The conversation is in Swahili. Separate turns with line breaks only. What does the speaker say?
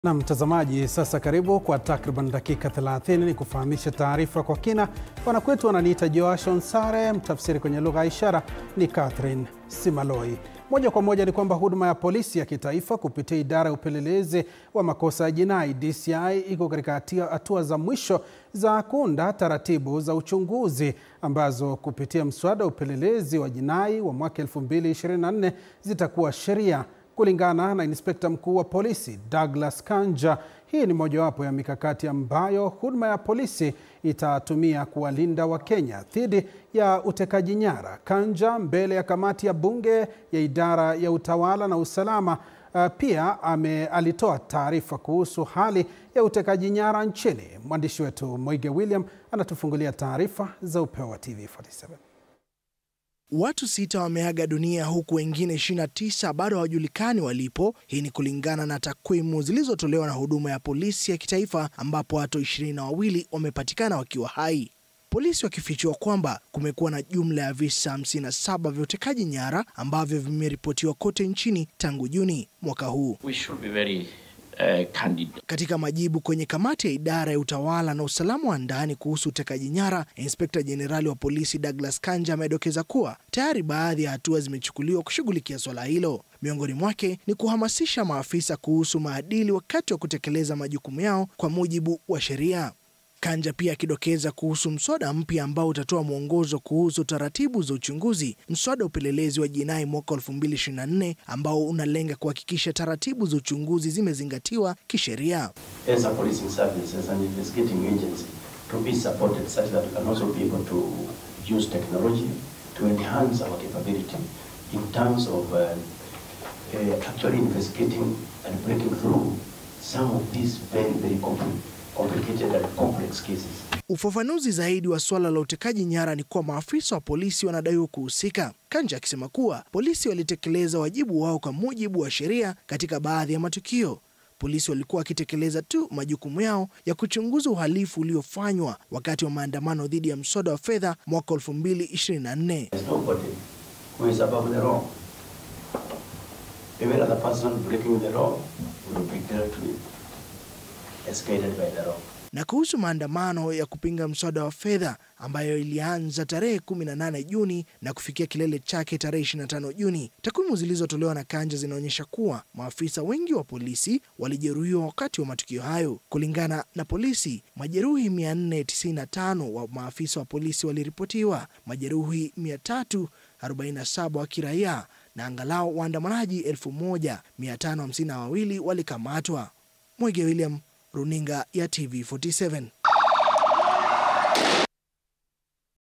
Na mtazamaji, sasa karibu kwa takriban dakika 30 ni kufahamisha taarifa kwa kina. Wanakwetu wananiita Joashon Sare, mtafsiri kwenye lugha ya ishara ni Catherine Simaloi. Moja kwa moja ni kwamba huduma ya polisi ya kitaifa kupitia idara ya upelelezi wa makosa ya jinai DCI iko katika hatua za mwisho za kuunda taratibu za uchunguzi ambazo kupitia mswada wa upelelezi wa jinai wa mwaka 2024 zitakuwa sheria. Kulingana na inspekta mkuu wa polisi Douglas Kanja, hii ni mojawapo ya mikakati ambayo huduma ya polisi itatumia kuwalinda Wakenya dhidi ya utekaji nyara. Kanja mbele ya kamati ya bunge ya idara ya utawala na usalama uh, pia ame, alitoa taarifa kuhusu hali ya utekaji nyara nchini. Mwandishi wetu Moige William anatufungulia taarifa za upeo wa TV47.
Watu sita wameaga dunia huku wengine 29 bado hawajulikani walipo. Hii ni kulingana na takwimu zilizotolewa na huduma ya polisi ya kitaifa, ambapo watu ishirini na wawili wamepatikana wakiwa hai, polisi wakifichua kwamba kumekuwa na jumla ya visa 57 vya utekaji nyara ambavyo vimeripotiwa kote nchini tangu Juni mwaka huu.
We should be very uh, candid.
Katika majibu kwenye kamati ya idara ya utawala na usalama wa ndani kuhusu utekaji nyara, inspekta jenerali wa polisi Douglas Kanja amedokeza kuwa tayari baadhi ya hatua zimechukuliwa kushughulikia swala hilo. Miongoni mwake ni kuhamasisha maafisa kuhusu maadili wakati wa kutekeleza majukumu yao kwa mujibu wa sheria. Kanja pia akidokeza kuhusu mswada mpya ambao utatoa mwongozo kuhusu taratibu za uchunguzi, mswada wa upelelezi wa jinai mwaka 2024 ambao unalenga kuhakikisha taratibu za uchunguzi zimezingatiwa kisheria.
As a policing service, as an investigating agency, to be supported such that we can also be able to use technology to enhance our capability in terms of uh, uh, actually investigating and breaking through some of these very, very compli complicated and complex cases.
Ufafanuzi zaidi wa suala la utekaji nyara ni kuwa maafisa wa polisi wanadaiwa kuhusika, Kanja akisema kuwa polisi walitekeleza wajibu wao kwa mujibu wa sheria katika baadhi ya matukio. Polisi walikuwa wakitekeleza tu majukumu yao ya kuchunguza uhalifu uliofanywa wakati wa maandamano dhidi ya mswada wa fedha mwaka 2024.
There's nobody who is above the law. Every other person breaking the law will be dealt with as guided by the law.
Na kuhusu maandamano ya kupinga mswada wa fedha ambayo ilianza tarehe 18 Juni na kufikia kilele chake tarehe 25 Juni, takwimu zilizotolewa na Kanja zinaonyesha kuwa maafisa wengi wa polisi walijeruhiwa wakati wa matukio hayo. Kulingana na polisi, majeruhi 495 wa maafisa wa polisi waliripotiwa, majeruhi 347 wa kiraia na angalau waandamanaji 1552 walikamatwa. Mwege William, runinga ya TV47.